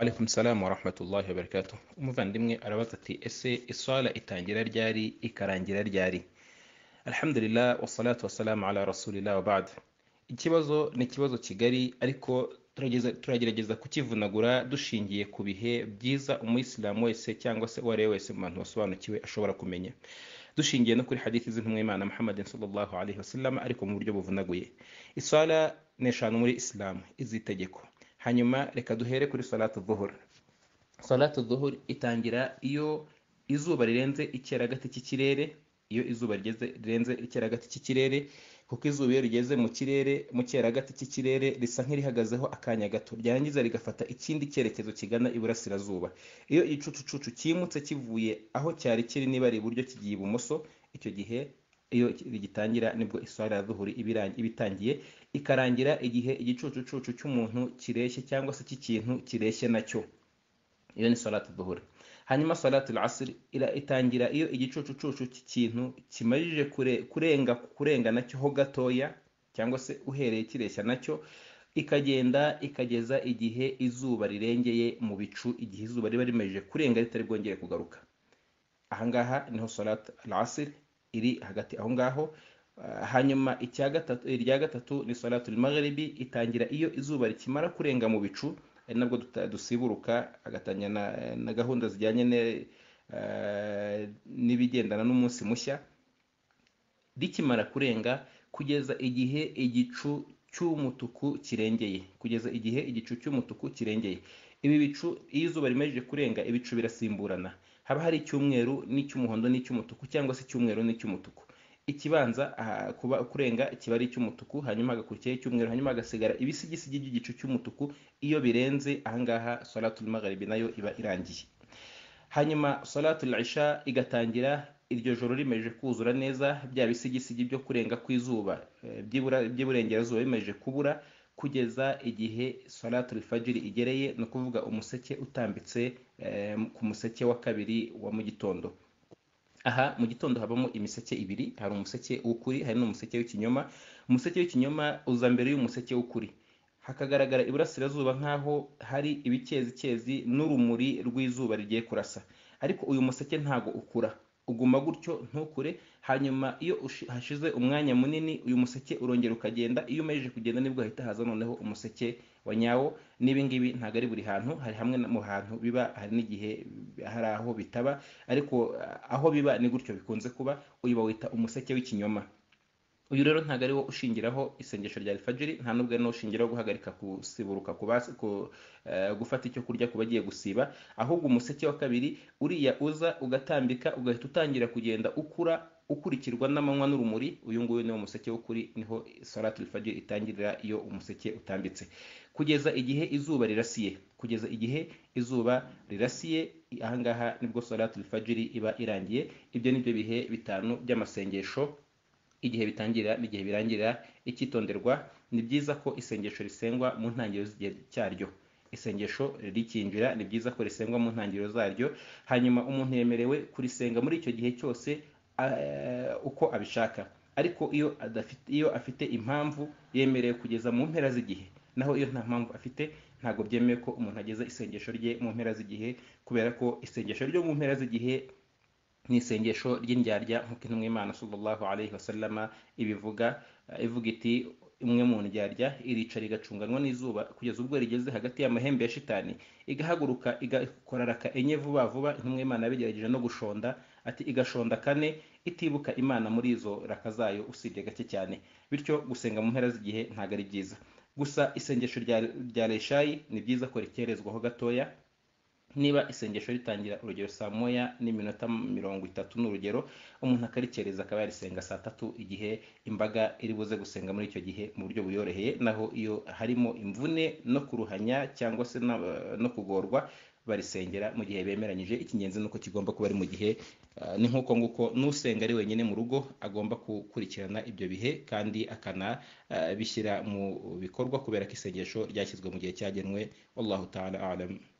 Alaikum salamu wa rahmatullahi wa barakatuh umuvandimwe arabaza ati ese iswala itangira ryari ikarangira ryari alhamdulillah wasalatu wasalamu ala rasulillah wa ba'd ikibazo ni ikibazo kigari ariko turageza- turagerageza kukivunagura dushingiye ku bihe byiza umuyisilamu wese cyangwa se uwo ari we wese mu bantu basobanukiwe ashobora kumenya dushingiye no kuri hadithi z'intumwimana muhammadin sallallahu alaihi wasallam ariko mu buryo buvunaguye iswala ni eshanu muri isilamu izitegeko hanyuma reka duhere kuri salatu dhuhur salatu dhuhur itangira iyo izuba rirenze icyeragati cy'ikirere iyo izuba rigeze rirenze icyeragati cy'ikirere kuko izuba iyo rigeze mu kirere mu cyeragati cy'ikirere risa nk'irihagazeho akanya gato ryarangiza rigafata ikindi cyerekezo kigana iburasirazuba iyo igicucucucu cyimutse kivuye aho cyari kiri niba ari iburyo kigiye ibumoso icyo gihe iyo rigitangira nibwo iswara ya duhuri iba irangi- iba itangiye ikarangira igihe igicucucucu cy'umuntu kireshye cyangwa se cy'ikintu kireshye nacyo iyo ni salatu duhura hanyuma salatu asiri ira- itangira iyo igicucucucu cy'ikintu kimajije kure- kurenga kurenga nacyo ho gatoya cyangwa se uhereye kireshya nacyo ikagenda ikageza igihe izuba rirengeye mu bicu igihe izuba riba rimaze kurenga ritari bwongere kugaruka ahangaha niho salatu asiri iri hagati aho ngaho Ah, hanyuma icya gatatu irya gatatu ni salatu magharibi itangira iyo izuba rikimara kurenga mu bicu ari nabwo duta- dusiburuka agatangira na, na gahunda zijyanye ne- eh, n'ibigendana n'umunsi mushya rikimara kurenga kugeza igihe igicu cy'umutuku kirengeye kugeza igihe igicu cy'umutuku kirengeye ibi bicu iyo izuba rimaze kurenga ibicu birasimburana haba hari icyumweru n'icy'umuhondo n'icy'umutuku cyangwa se icyumweru n'icy'umutuku ikibanza aha, kuba kurenga kiba ari icy'umutuku hanyuma hagakurikiraho icyumweru hanyuma hagasigara ibisigisigi by'igicu cy'umutuku iyo birenze ahangaha salatul magharibi nayo iba irangiye hanyuma salatu isha igatangira iryo joro rimeje kuzura neza bya bisigisigi byo kurenga kw'izuba eh, by'ibura- by'iburengerazuba bimeje kubura kugeza igihe salatu fajiri igereye ni ukuvuga umuseke utambitse eh, ku museke wa kabiri wa mu gitondo aha mu gitondo habamo imiseke ibiri hari umuseke w'ukuri hari n'umuseke w'ikinyoma umuseke w'ikinyoma uza mbere y'umuseke w'ukuri hakagaragara iburasirazuba nk'aho hari ibicezicezi n'urumuri rw'izuba rigiye kurasa ariko uyu museke ntago ukura uguma gutyo ntukure hanyuma iyo ushi- hashize umwanya munini uyu museke urongera ukagenda iyo umejeje kugenda nibwo hahita haza noneho umuseke wa nyawo n'ibi ngibi ntabwo ari buri hantu hari hamwe na- mu hantu biba hari n'igihe hari aho bitaba ariko ah, aho biba ni gutyo bikunze kuba uyu bawita umuseke w'ikinyoma uyu rero ntabwo ari wo ushingiraho isengesho rya alifajiri nta n'ubwo ari no ushingiraho guhagarika gusiburuka ku basi ku, eh, gufata icyo kurya ku bagiye gusiba ahubwo umuseke wa kabiri uriya uza ugatambika ugahita utangira kugenda ukura ukurikirwa n'amanywa n'urumuri uyu nguyu niwo museke w'ukuri niho salatu alifajiri itangirira iyo umuseke utambitse kugeza igihe izuba rirasiye kugeza igihe izuba rirasiye ahangaha nibwo salatu alifajiri iba irangiye ibyo ni byo bihe bitanu by'amasengesho igihe bitangira n'igihe birangirira icyitonderwa ni byiza ko isengesho risengwa mu ntangiriro z'igihe cyaryo isengesho rikinjira ni byiza ko risengwa mu ntangiriro zaryo hanyuma umuntu yemerewe kurisenga muri icyo gihe cyose eh, uko abishaka ariko iyo adafite iyo afite impamvu yemerewe kugeza mu mpera z'igihe naho iyo nta mpamvu afite ntabwo byemewe ko umuntu ageza isengesho rye mu mpera z'igihe kubera ko isengesho ryo mu mpera z'igihe ni isengesho ry'indyarya nk'uko intumwa y'imana sallallahu alaihi wasallama ibivuga eh, ivuga iti imwe mu ndyarya irica rigacunganwa n'izuba kugeza ubwo rigeze hagati y'amahembe ya shitani igahaguruka igakora raka enye vuba vuba intumwa y'imana yabigerageje no gushonda ati igashonda kane itibuka imana muri izo raka zayo usibye gake cyane bityo gusenga mu mpera z'igihe ntabwo ari byiza gusa isengesho rya, rya reshayi ni byiza ko rikerezwaho gatoya niba isengesho ritangira urugero saa moya n'iminota mirongo itatu ni urugero umuntu akarikereza akaba yarisenga saa tatu igihe imbaga iri buze gusenga muri icyo gihe mu buryo buyoroheye naho iyo harimo imvune no kuruhanya cyangwa se na- no kugorwa barisengera mu gihe bemeranyije icy'ingenzi ni uko kigomba kuba ari mu gihe ah, ni nk'uko nguko n'usenga ari wenyine mu rugo agomba gukurikirana ibyo bihe kandi akanabishyira mu bikorwa kubera ko isengesho ryashyizwe mu gihe cyagenwe wallahu ta'ala alam